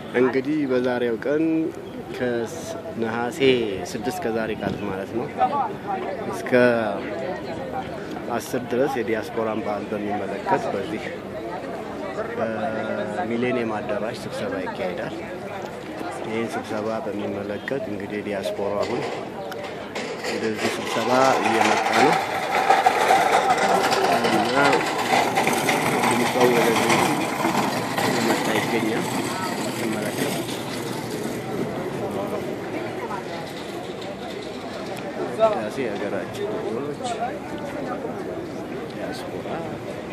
እንግዲህ በዛሬው ቀን ከነሐሴ ስድስት ከዛሬ ቃል ማለት ነው እስከ አስር ድረስ የዲያስፖራን በዓል በሚመለከት በዚህ በሚሌኒየም አዳራሽ ስብሰባ ይካሄዳል። ይህን ስብሰባ በሚመለከት እንግዲህ ዲያስፖራ አሁን ወደዚህ ስብሰባ እየመጣ ነው እና ድምፀው ወደዚህ እየመጣ ይገኛል። ስመለከት ዳሴ የሀገራችን ልጆች ዲያስፖራ